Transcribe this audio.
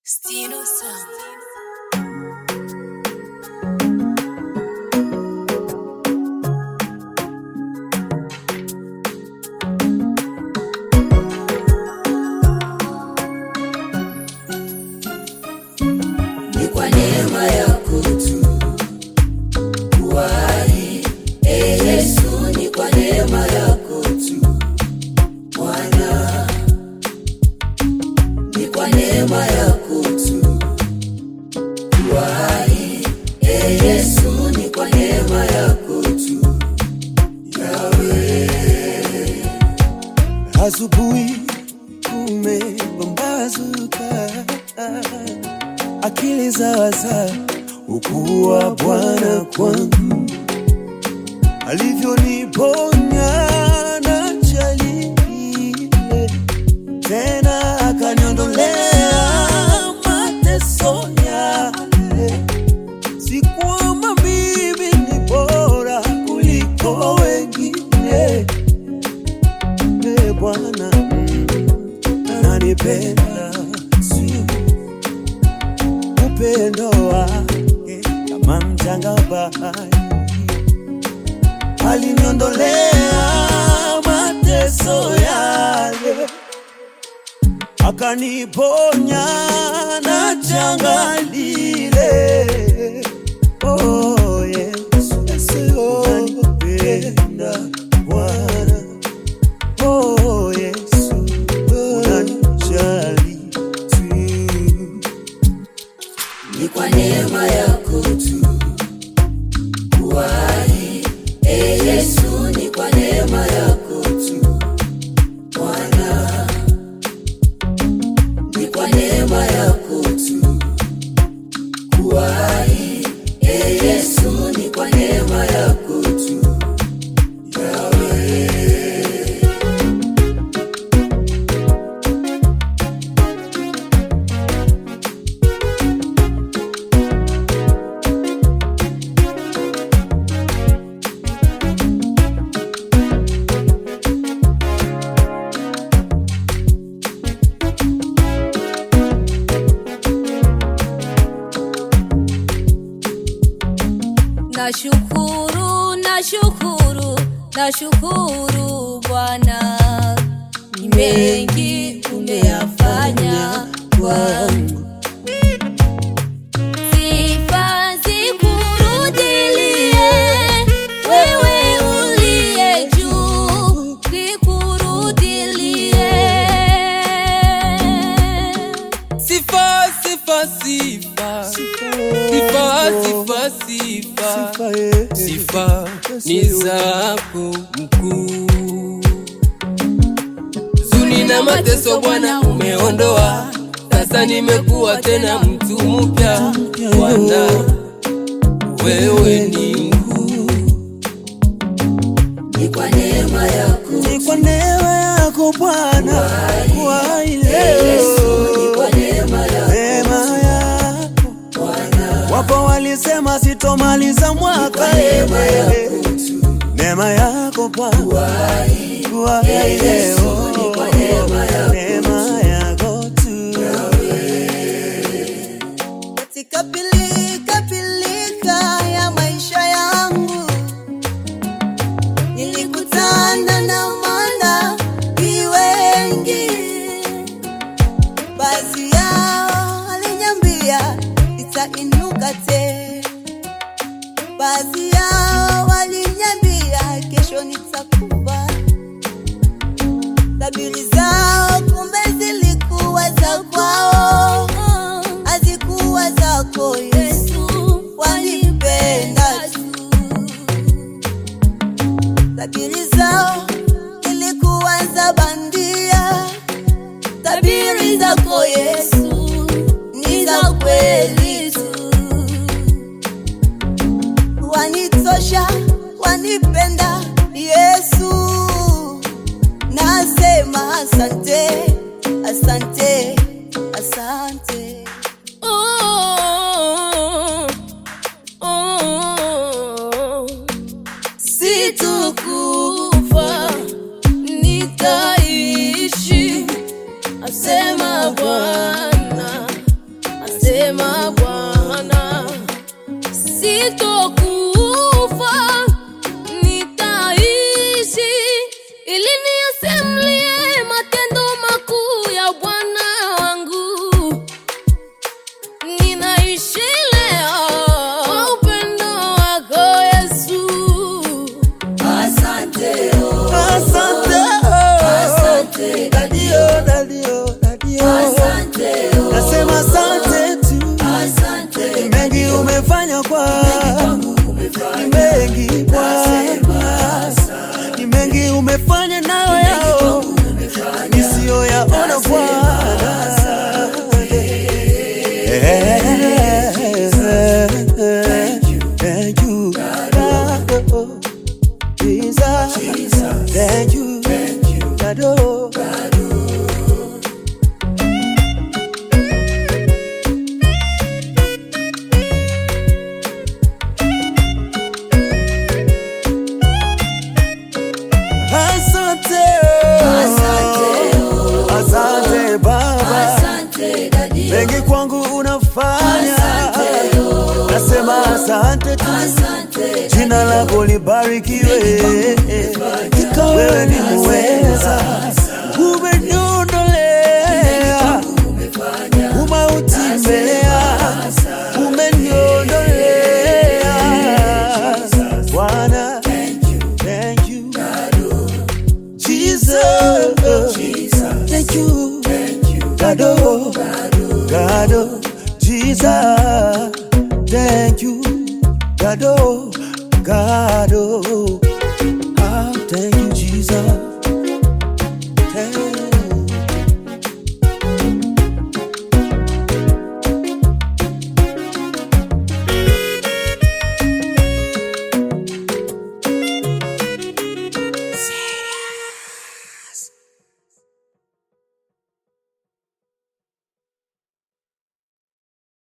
Stino Sound. ni kwa neema yako tu kuwai e Yesu, ni kwa neema yako tu Bwana, ni kwa neema yako tu kuwai e Yesu, ni kwa neema yako tu Yawe. Asubuhi kumepambazuka, akili zawaza ukuwa Bwana kwangu, alivyoniponya na jali ile, tena akaniondolea mateso yale. Sikuomba mimi ni bora kuliko wengine e Bwana ananipenda si upendo wake kama mchanga wa bahari, aliniondolea mateso yale, akaniponya na janga lile. Oh, Yesu, unanipenda Bwana. Oh, Yesu, unanijali tu. ni kwa neema yako tu kuwai e Yesu, ni kwa neema yako tu Bwana, ni kwa neema yako tu kuwai e Yesu, ni kwa neema yako tu Yawe. Nashukuru, nashukuru, nashukuru Bwana, ni mengi umeyafanya kwangu. Sifa zikurudilie, wewe uliye juu, zikurudilie. Sifa, sifa, sifa, sifa, sifa, sifa, Sifa, eh, sifa ni zako mkuu. Zuni na mateso Bwana umeondoa, sasa nimekuwa tena mtu mpya. Bwana wewe ni mkuu, ni kwa neema yako Ni kwa neema yako Bwana, kwa ile Yesu, ni kwa neema yako neema yako. Bwana, Wapo walisema sitomaliza mwaka, neema yako tu neema yako Bwana, kuwai kwa ile Yesu, ni kwa neema yako neema yako tu. katika pilika pilika ya maisha yangu nilikutana na manabii wengi, baadhi yao waliniambia nitainuka tena, baadhi yao waliniambia kesho nitakufa. Tabiri zao kumbe zilikuwa za kwao, hazikuwa zako Yesu, wanipenda tu. Tabiri zao ilikuwa za bandia, tabiri zako Yesu ni za kweli tu. Wanitosha, wanipenda Yesu, nasema asante, asante, asante. Oh, oh, situkufa nitaishi, asema Bwana. umefanya nayo yao nisiyoyaona Bwana. Thank you, God, oh, Jesus. Thank you, God, oh. Asante, oh. Asante Baba, Asante dadi, mengi kwangu unafanya, nasema asante tu, asante jina lako libarikiwe, wewe ni muweza, umeniondolea umauti mbelea, umeniondolea Bwana, thank you Jesus, thank you, Gado, Gado, Jesus, thank you, Gado, Gado, ah, thank you, Jesus.